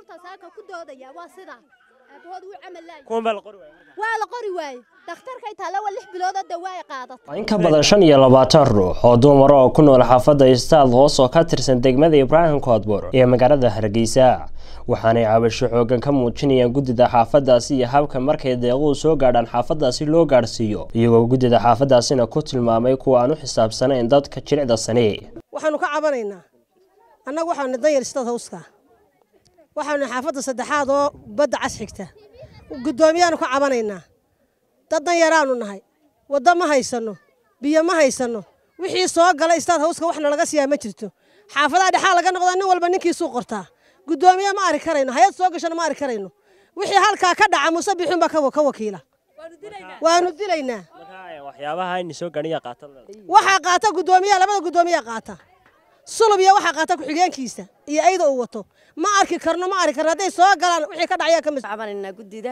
carruurta saaka ku doodaya waa sidaa aabahood wuu camal laayay kuwan baa la qori waaya marka. waa la qori waaye dhakhtarkay taalla waa lix biloodoo dawaa ay qaadatay in ka badan shan iyo labaatan ruux oo dumar oo ku nool xaafadda istaad hoos oo ka tirsan degmada ibraahim koodbur ee magaalada hargeysa waxaanay cabasho xoogan ka muujinayaan guddida xaafadaasi iyo habka markay deequhu soo gaadhaan xaafadaasi loo gaadhsiiyo iyagoo guddida xaafadaasina ku tilmaamay kuwa aan u xisaabsanayn dadka jilicda sane waxaanu ka cabanaynaa annagu waxaanu danyar istad hawska waxaanu xaafadda saddexaad oo badda cas xigta guddoomiyaanu ka cabanaynaa dad danyaraanu nahay waddo ma haysanno biyo ma haysanno wixii soo gala istaad hawska waxna laga siiyaa ma jirto xaafadaha dhexaa laga noqdaa nin walba ninkiisuu qortaa guddoomiye ma ari karayno hay-ad soo gashana ma ari karayno wixii halkaa ka dhaca muuse bixuun baa ka wakiila waanu dilaynaa marka eh, waxyaabaha in soo gaadhiya qaata waxaa qaata guddoomiyaha labada guddoomiyaa qaata sulub iyo waxaa qaata ku-xigeenkiisa iyo ayda uu wato ma arki karno ma arki karno hadday soo galaan wixii ka dhacayaa ka mas cabanaynaa guddida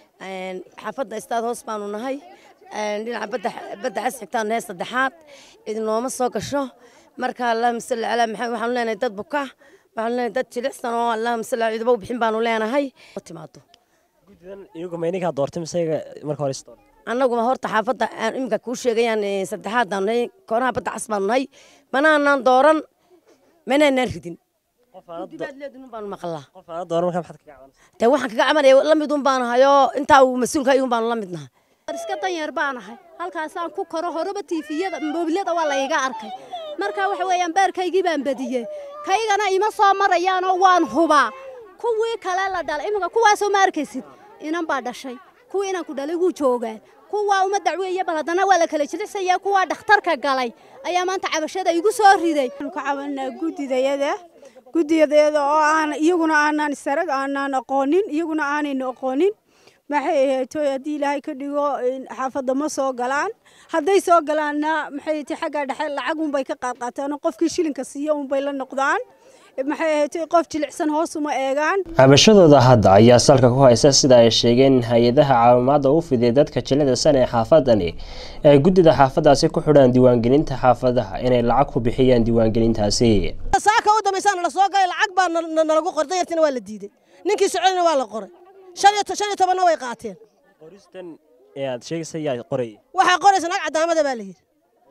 xaafadda istaad hoos baanu nahay dhinaca badda badda cas xigtaanu nahay saddexaad idinooma soo gasho marka allahuma salli calaa maxamed waxaanu leenahay dad buka waxaanu leenahay dad jilicsan oo allahuma salli calaa ciidamo bixin baanu leenahay oo timaado guddidan iyagu ma ininkaa doortay mise iyaga marka hore is doortay annaguma horta xaafadda aan iminka kuu sheegayaan eh, saddexaad baanu nahay koonaha badda cas baanu nahay manaanaan dooran manaanaan ridin qof aana do- baad leedin baanu maqlaa qof aana dooran markaa maxaad kaga cabanaysaa dee waxaan kaga cabanaya la mid un baanu hayoo intaa uu mas-uulka ayuun baanu la mid nahay war iska danyar baanahay halkaasaan ku koro horeba tiifiyada moobilada waa la iga arkay marka waxa weeyaan beerkaygii baan badiyey kaygana ima soo marayaanoo waan hubaa kuwii kale la dhalay iminka kuwaasoo ma arkaysid inan baa dhashay kuwii inanku dhalay wuu joogaa kuwaa uma dacweeye bal haddana waa la kala jilicsayaa kuwaa dhakhtarka galay ayaa maanta cabashada igu soo riday waxaanu ka cabanaa guddidayada guddidayada oo aan iyaguna aanaan isarag aanaan aqoonin iyaguna aanaynu aqoonin maxay ahayd haddii ilaahay ka dhigo in xaafadda ma soo galaan hadday soo galaanna maxay tahay xagga dhexe lacag unbay ka qaadqaataan oo qofkii shilinka siiya unbay la noqdaan maxay ahayd qof jilicsan hoos uma eegaan cabashadooda hadda ayaa salka ku haysa sida ay sheegeen in hay-adaha caawimaadda u fidiyay dadka jilicda sane ee xaafadani ay guddida xaafadaasi ku xidhaan diiwaangelinta xaafadaha inay lacag ku bixiyaan diiwaangelintaasi saaka u dambaysaana la soo galay lacag baa na- na- nalagu qoray danyartiina waa la diiday ninkii soconina waa la qoray shan iyo to- shan iyo tobanna way qaateen qoristan ee aad sheegaysa yaa qorayay waxaa qoraysa nag cadaamada baa la yidhi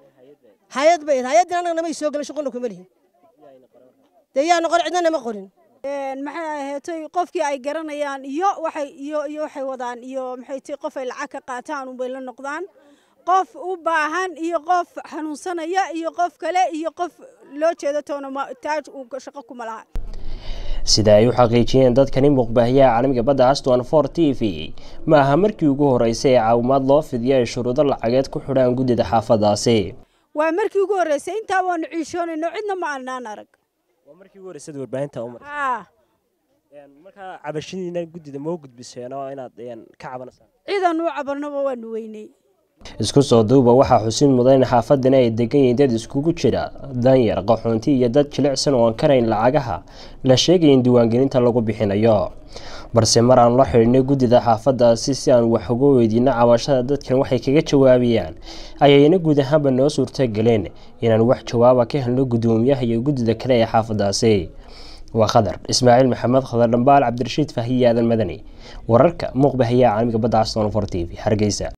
hay-ad bay hay-addina annaga namay soo gelin shuqulna kuma lihin dee yaana qorin cidna nama qorin Een, maxay ahayd qofkii ay garanayaan iyo waxay iyo iyo waxay wadaan iyo maxay tahay qof ay lacag ka qaataan unbay la noqdaan qof u baahan iyo qof xanuunsanaya iyo qof kale iyo qof loo jeedo toona ma taaj uu shaqo kuma laha sida ay u xaqiijiyeen dadkani muuqbaahiyaha caalamiga badda aston for t v ma aha markii ugu horeysay ee caawimaad loo fidiyo ay shuruudo lacageed ku xidhaan guddida xaafadaasi waa markii ugu horreysay intaa waanu ciishoonayno cidna ma aanaan arag waa markii ugu horreysay warbaahinta u maray haa markaa cabashadiina guddida ma u gudbiseen oo inaad een, ka cabanaysaan ciidan u cabarnaba waanu weynay isku soo duuba waxaa xusin mudan in xaafadani ay degan yihiin dad iskugu jira danyar qaxoonti iyo dad jilicsan oo aan karayn lacagaha la sheegaya in diiwaangelinta lagu bixinayo balse mar aan la xidhiidhnay guddida xaafadaasi si aan wax uga weydiino cabashada dadkan waxay kaga jawaabayaan ayayna guud ahaanba noo suurtageleen inaan wax jawaaba ka helno guddoomiyaha iyo guddida kale ee xaafadaasi waa khadar ismaaciil maxamed khadar dhambaal cabdirashiid fahiye aadan madani wararka muuqbahayaha caalamiga badda aston for t v hargeysa